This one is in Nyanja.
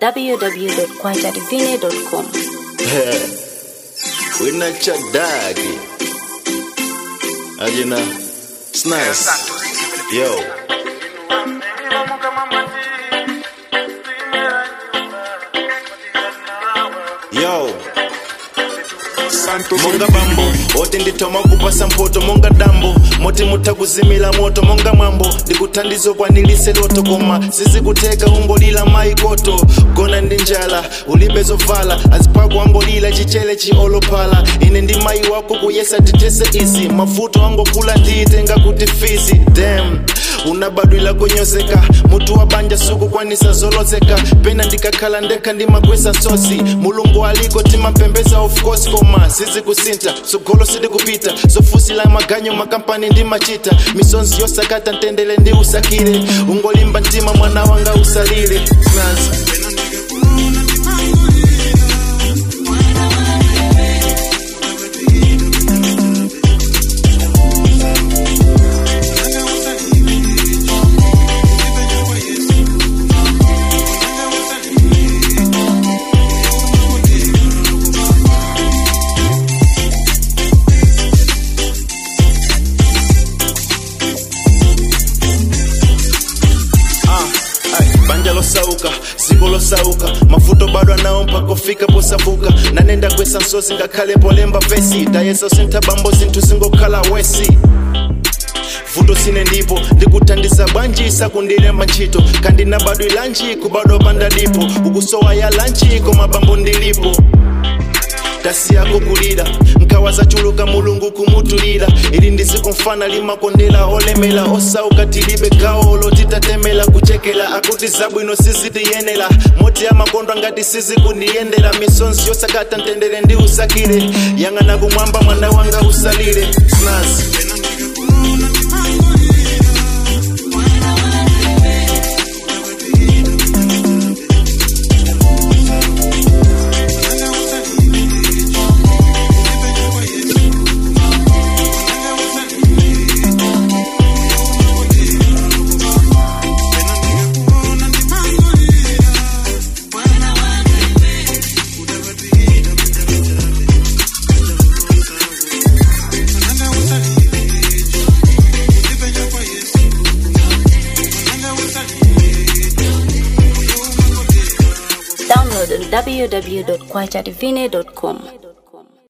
www.kwajadivine.com. Wina cha dagi. Ajina. Snice. Yo. Yo. monga bambo oti ndithoma kupasa mphoto monga dambo moti mutha kuzimila moto monga mwambo ndikuthandizo kwanilise loto koma sizikutheka ungolila maikoto gona ndi njala ulibe zovala aziphako angolila chichele chiolophala ine ndi mayi wako kuyesa tithese izi mavuto angokula ndiyitenga kuti fizi dam unabadwila kunyozeka mutu wa banja sukukwanisa zolozeka pena ndikakhala ndekha ndimakwesa sosi mulungu aliko timapembeza of course koma sizikusintha sogolo sidikupita zofusila maganyo makampani ndimachita misonzi yosakata ntendele ndi usakile ungolimba mtima mwana wanga usalile Snaza. Ah, ay, banja losauka ziko losauka mavuto bado anawo mpaka ufika posavuka nanenda kwesa nsozi ngakhale polemba vesi tayesa sintha bambo zinthu zingokhala wesi vuto sine ndipo ndikuthandiza bwanjisa kundilemba ntchito kandinabadwilanji kubadwa pandadipo ukusowa ya lanchi koma bambo ndilipo kasi yako kulira nkawa zachuluka mulungu kumutulira ili ndizikumfana limakondela olemela osauka tilibe kaolo titatemela kuchekela akuti zabwino sizitiyenera moti amakondwa ngati sizikundiyendera misonzi yosakata ntendere ndi usakile yang'ana kumwamba mwana wanga usalire snazi Download on www.kwajadivine.com.